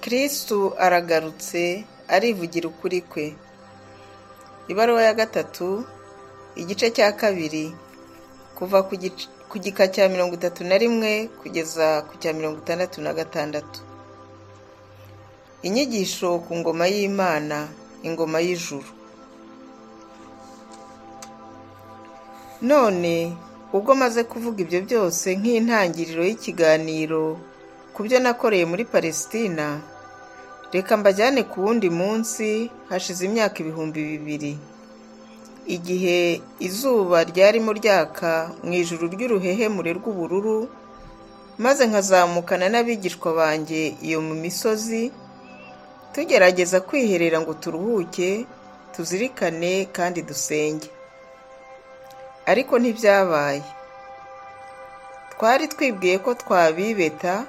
kristu aragarutse arivugira ukuri kwe ibaruwa ya gatatu igice cya kabiri kuva ku gika cya mirongo itatu na rimwe kugeza ku cya mirongo itandatu na gatandatu inyigisho ku ngoma y'imana ingoma y'ijuru none ubwo maze kuvuga ibyo byose nk'intangiriro y'ikiganiro ku byo nakoreye muri palesitina reka mbajyane ku wundi munsi hashize imyaka ibihumbi bibiri igihe izuba ryarimo ryaka mu ijuru ry'uruhehemure rw'ubururu maze nkazamukana n'abigishwa banjye iyo mu misozi tugerageza kwiherera ngo turuhuke tuzirikane kandi dusenge ariko ntibyabaye twari twibwiye ko twabibeta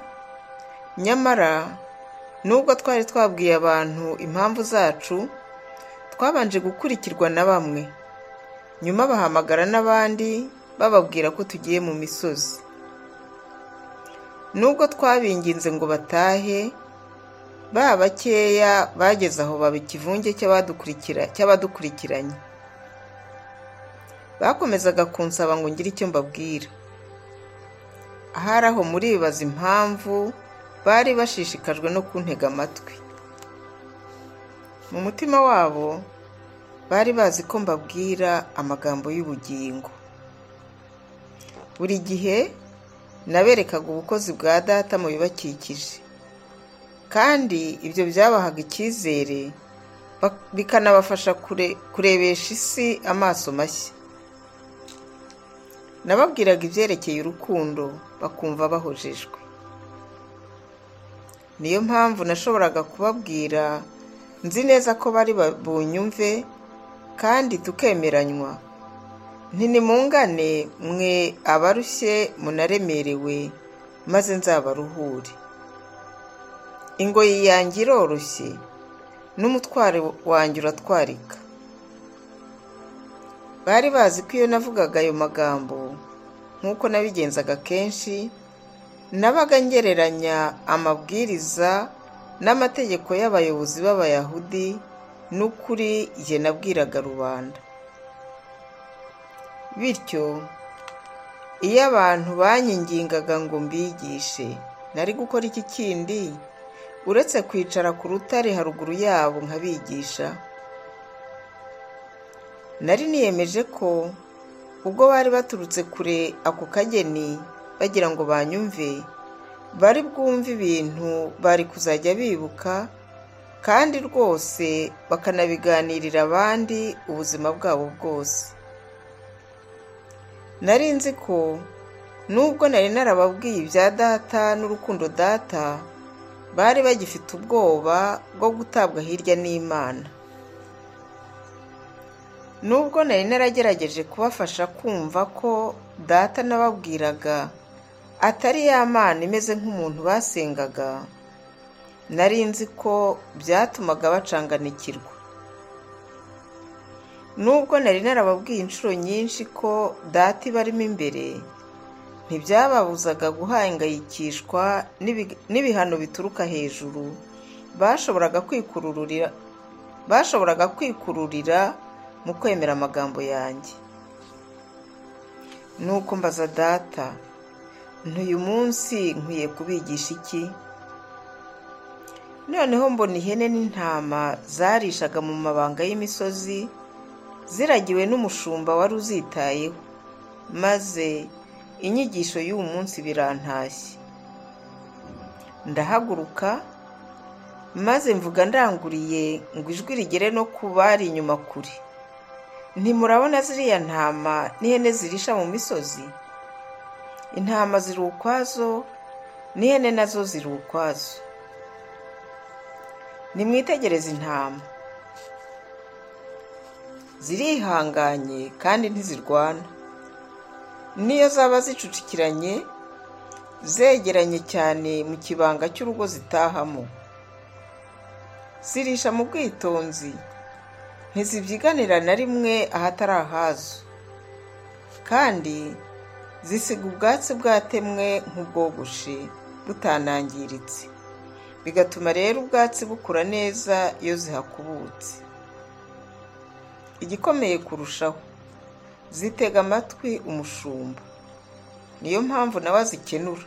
nyamara nubwo twari twabwiye abantu impamvu zacu twabanje gukurikirwa na bamwe nyuma bahamagara n'abandi bababwira ko tugiye mu misozi nubwo twabinginze ngo batahe ba bakeya bageze aho baba ikivunge cy'abadukurikiranye bakomezaga kunsaba ngo ngire icyo mbabwira ahari aho muribaza impamvu bari bashishikajwe no kuntega amatwi mu mutima wabo bari bazi ko mbabwira amagambo y'ubugingo buri gihe naberekaga ubukozi bwa data mu bibakikije kandi ibyo byabahaga icyizere bikanabafasha kurebesha isi amaso mashya nababwiraga ibyerekeye urukundo bakumva bahojejwe niyo mpamvu nashoboraga kubabwira nzi neza ko bari bunyumve kandi tukemeranywa ntinimungane mwe abarushye munaremerewe maze nzabaruhure ingoyi yanjye iroroshye n'umutwaro wanjye uratwarika bari bazi ko iyo navugaga ayo magambo nk'uko nabigenzaga kenshi nabaga ngereranya amabwiriza n'amategeko y'abayobozi b'abayahudi n'ukuri jye nabwiraga rubanda bityo iyo abantu banyingingaga ngo mbigishe nari gukora iki kindi uretse kwicara ku rutare haruguru yabo nkabigisha nari niyemeje ko ubwo bari baturutse kure ako kageni bagira ngo banyumve bari bwumve ibintu bari kuzajya bibuka kandi rwose bakanabiganirira abandi ubuzima bwabo bwose nari nzi ko nubwo nari narababwiye ibya data n'urukundo data bari bagifite ubwoba bwo gutabwa hirya n'imana nubwo nari naragerageje kubafasha kumva ko data nababwiraga atari ya mana imeze nk'umuntu basengaga nari nzi ko byatumaga bacanganikirwa nubwo nari narababwiye inshuro nyinshi ko data ibarimo imbere ntibyababuzaga guhangayikishwa n'ibihano bituruka hejuru bashoboraga kwikururira mu kwemera amagambo yanjye nuko mbaza data ntuyu munsi nkwiye kubigisha iki noneho mbona ihene n'intama zarishaga mu mabanga y'imisozi ziragiwe n'umushumba wari uzitayeho maze inyigisho y'uwo munsi birantashye ndahaguruka maze mvuga ndanguriye ngo ijwi rigere no ku bari inyuma kure ntimurabona ziriya ntama n'ihene zirisha mu misozi intama ziri ukwazo n'ihene nazo ziri ukwazo nimwitegereze intama zirihanganye kandi ntizirwana niyo zaba zicucikiranye zegeranye cyane mu kibanga cy'urugo zitahamo zirisha mu bwitonzi ntizibyiganira na rimwe ahatari ahazo kandi zisiga ubwatsi bwatemwe nk'ubwogoshe butanangiritse bigatuma rero ubwatsi bukura neza iyo zihakubutse igikomeye kurushaho zitega amatwi umushumba niyo mpamvu nawe azikenura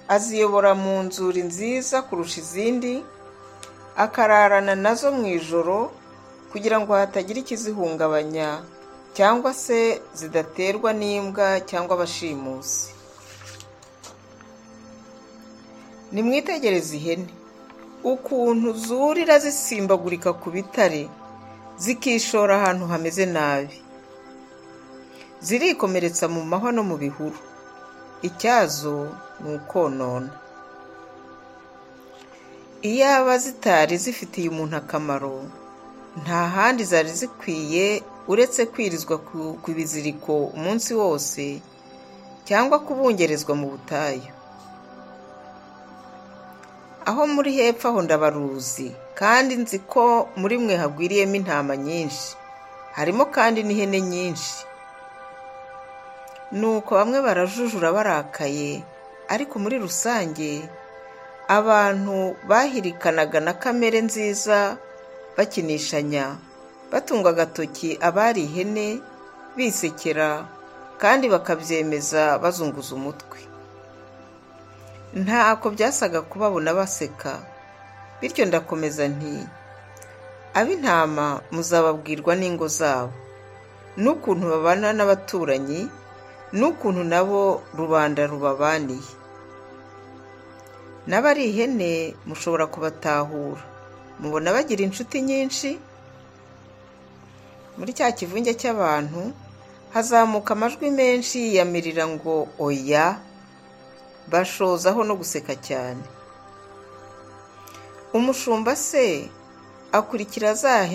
aziyobora mu nzuri nziza kurusha izindi akararana nazo mu ijoro kugira ngo hatagira ikizihungabanya cyangwa se zidaterwa n'imbwa cyangwa abashimusi nimwitegereze ihene ukuntu zurira zisimbagurika ku bitare zikishora ahantu hameze nabi zirikomeretsa mu mahwa no mu bihuru icyazo ni ukonona iyaba zitari zifitiye umuntu akamaro nta handi zari zikwiye uretse kwirizwa ku biziriko umunsi wose cyangwa kubungerezwa mu butayu aho muri hepfo aho ndabaruzi kandi nzi ko muri mwe hagwiriyemo intama nyinshi harimo kandi n'ihene nyinshi nuko bamwe barajujura barakaye ariko muri rusange abantu bahirikanaga na kamere nziza bakinishanya batunga agatoki abari ihene bisekera kandi bakabyemeza bazunguza umutwe ntako byasaga kubabona baseka bityo ndakomeza nti ab'intama muzababwirwa n'ingo zabo n'ukuntu babana n'abaturanyi n'ukuntu nabo rubanda rubabaniye n'abari ihene mushobora kubatahura mubona bagira inshuti nyinshi muri cya kivunge cy'abantu hazamuka amajwi menshi yiyamirira ngo oya bashozaho no guseka cyane umushumba se akurikira za